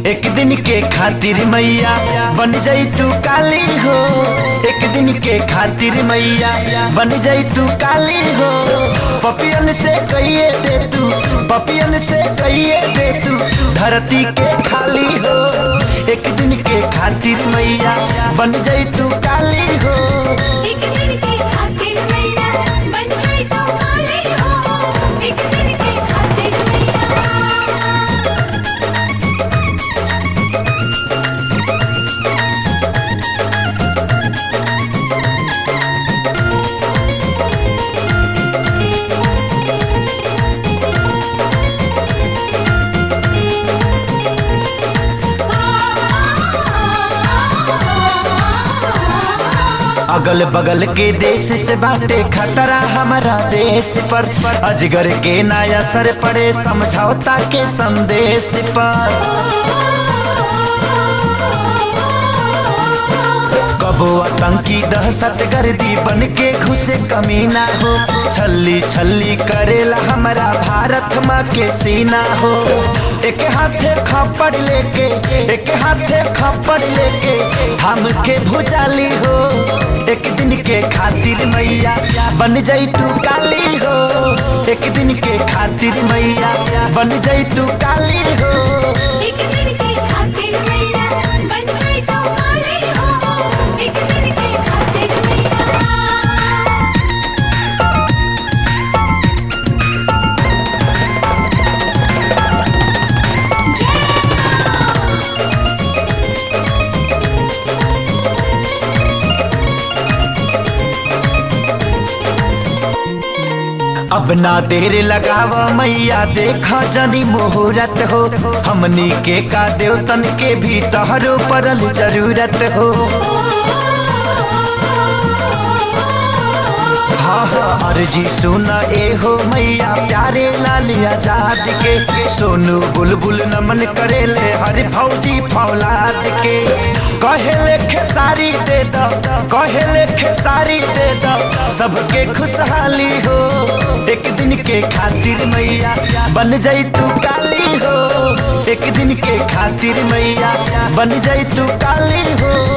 एक दिन के खातिर मैया बन जाई तू काली हो एक दिन के खातिर मैया बन जाई तू काली हो पपियन से कहिए दे तू पपियन से कहिए दे तू धरती के खाली हो एक दिन के खातिर मैया बन जाई तू काली हो एक दिन के खातिर मैया बन जाई तो काली हो एक दिन के खातिर मैया अगल बगल के देश से बाटे खतरा हमारा देश पर अजगर के नया असर पड़े समझौता के संदेश पर कबो आतंकी दहशत गर्दी बन के घुसे कमीना हो छल्ली छल्ली करेला हमारा भारत माँ के सीना हो एक हाथे खपड़ लेके एक हाथे खपड़ लेके थाम के भुजाली हो एक दिन के खातिर मैया बन जाई तू काली हो एक दिन के खातिर मैया बन जाई तू काली हो एक दिन के खातिर मैया बन जाई तो काली हो एक दिन के खातिर मैया अब ना देर लगाव मैया देखा जनी मुहूर्त हो हमनी के का देवतन के भी तहरो परल जरूरत हो हाँ हाँ अर्जी सुना ए हो मैया प्यारे लाल आजाद के सोनू बुलबुल नमन करेले हर फौजी फौलाद के कहेले खेसारी दे दो कहेले खेसारी दे दो सबके खुशहाली हो एक दिन के खातिर मैया बन जाई तू काली हो एक दिन के खातिर मैया बन जाई तू काली हो